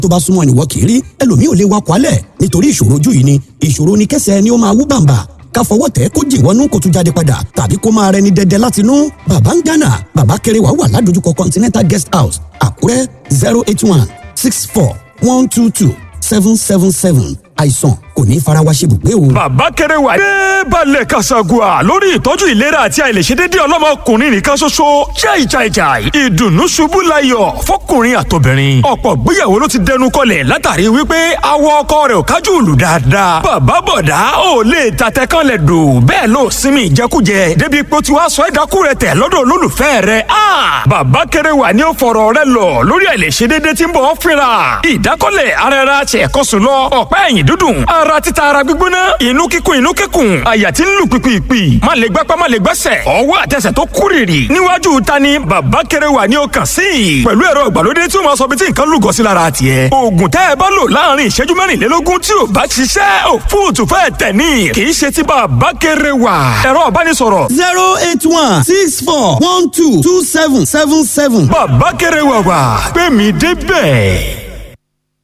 tó bá súnmọ́ ni wọ́n kì í rí ẹlòmíì ò lè wakọ̀ alẹ̀ nítorí ìṣòro ojú yìí ni ìṣòro ni kẹsẹ̀ ni ó máa wú bàǹbà ká fọwọ́ tẹ̀ kó jì wọnú kó tún jáde padà tàbí kó máa rẹni dẹdẹ láti inú bàbá ń gánà bàbá kéré wà wà ládojúkọ continental guest house àkúrẹ́ zero eight one six four one two two seven seven seven àìsàn kò ní fara wa ṣe bùgbé o. bàbá kéré wà ní balẹ̀ kasagua lórí ìtọ́jú ìlera àti àìlèṣedédé ọlọ́mọkùnrin nìkan ṣoṣo jai jai jai ìdùnnú ṣubú layọ̀ fọkùnrin àtobìnrin ọ̀pọ̀ gbéyàwó ló ti dẹnu kọlẹ̀ látàrí wípé awọ ọkọ rẹ̀ ò kájú ìlú dáadáa bàbá bọ̀dá ò lè tatẹ kan lẹ̀ dò bẹ́ẹ̀ ló sinmi ìjẹkújẹ débi pé ó ti wá sọ ẹ̀dákú rẹ̀ tẹ̀ lọ́dọ̀ olólùfẹ́ rẹ̀ a bàbá kéré wà ní ó fọ̀rọ̀ rẹ̀ lọ lórí àìlèṣedédé tí ń bọ̀ ọ́ fínra ìdákọ́lẹ̀ ara ẹ̀ra ṣẹ̀kọ́sùn lọ ọ̀pá ẹ̀yìn dúdùn ara títa ara gbígbóná inú kíkún inú kíkún àyà tí ń lù pìpìpì má lè gbápá má lè gbẹ́sẹ̀ ọwọ́ àtẹsẹ̀ tó kúrìrì níwájú ta ni bàbá kéré wà ní ọkàn sí i pẹ̀lú ẹ̀rọ ìgbàlódé tí ó máa sọ bí tí nǹkan lúgọ sí lára tiẹ̀ oògùn tẹ́ ẹ bá lò láàrin ìṣẹ́jú mẹ́rìnlélógún tí ò bá ṣiṣẹ́ òfúùtù fẹ́ tẹ̀ ní kì í ṣe ti bàbá kéré wà ẹ̀rọ ìbánisọ̀rọ̀. zero eight one six four one two two seven seven seven. bàbá kéré wà wà pé mi débẹ̀